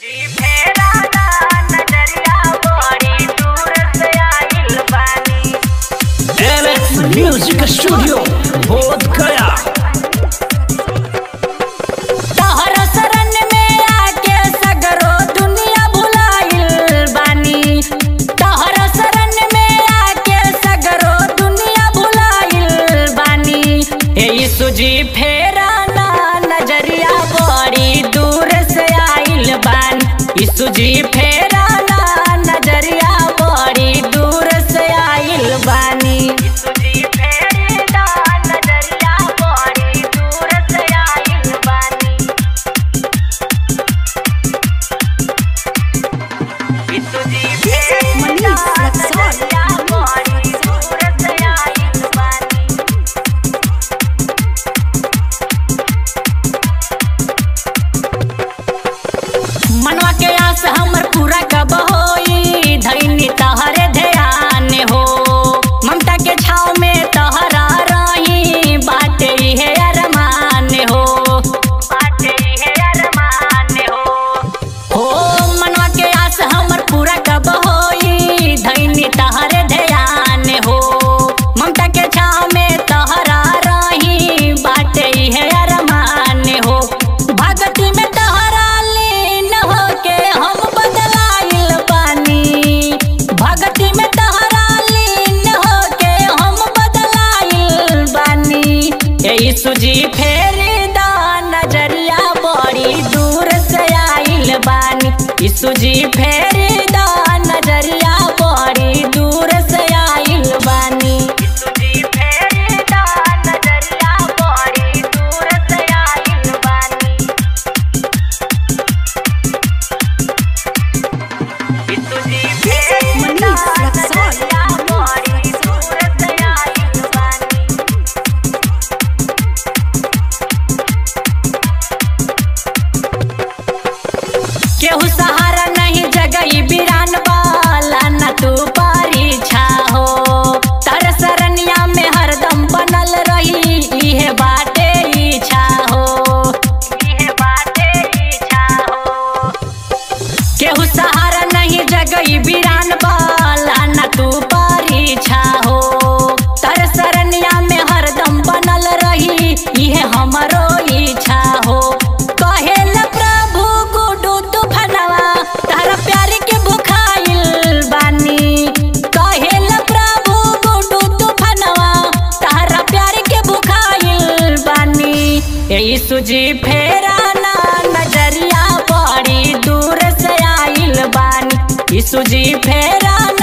music studio बोध गया तोहर शरण में आके सगरो दुनिया भुलाइल बानी तोहर शरण में आके सगरो दुनिया भुलाइल बानी हे यीशु जी फेरा ना नजरिया बड़ी दूर से आइल बानी यीशु जी फेरा ना नजरिया बड़ी दूर से आइल बानी यीशु जी फेरा नजरिया बड़ी दूर से आइल बानी मनीष रक्सौल मनवा के आस हमर पूरा कब होई धैनी तहरे ध्यान हो ममता के छाव में तहरा रही बाटे इहे अरमान हो बाटे इहे अरमान हो हो मनवा के आस हमर पूरा कब होई धैनी तहरे ध्यान हो ममता के छाव में तहरा रही बाटे इहे अरमान हो भगती में तहरा लीन होके हम बदलाइल बानी भगती में तहरा लीन होके हम बदलाइल बानी ए यीशु जी फेरी दा नजरिया बड़ी दूर से आइल बानी यीशु जी फेरी दा नजरिया बड़ी दूर से आइल बानी यीशु जी फेरी दा नजरिया बड़ी दूर से आइल बानी यीशु जी फेरी मनीष रक्सौल नजरिया बड़ी दूर से आइल बानी केहू सहारा नहीं जगई बिरान वाला न तू परीक्षा हो तर सरनिया में हरदम बनल रही इहे बाटे इच्छा हो इहे बाटे इच्छा हो केहू सहारा नहीं जगई बिरान वाला न तू परीक्षा हो तर सरनिया में हरदम बनल रही इहे हमरो इच्छा हो कहेल प्रभु गुडू तूफानवा तारा प्यार के भुखाइल बानी कहेल प्रभु गुडू तूफानवा तारा प्यार के भुखाइल बानी ए यीशु जी फेरा ना नजरिया बड़ी दूर से आइल बानी यीशु जी फेरा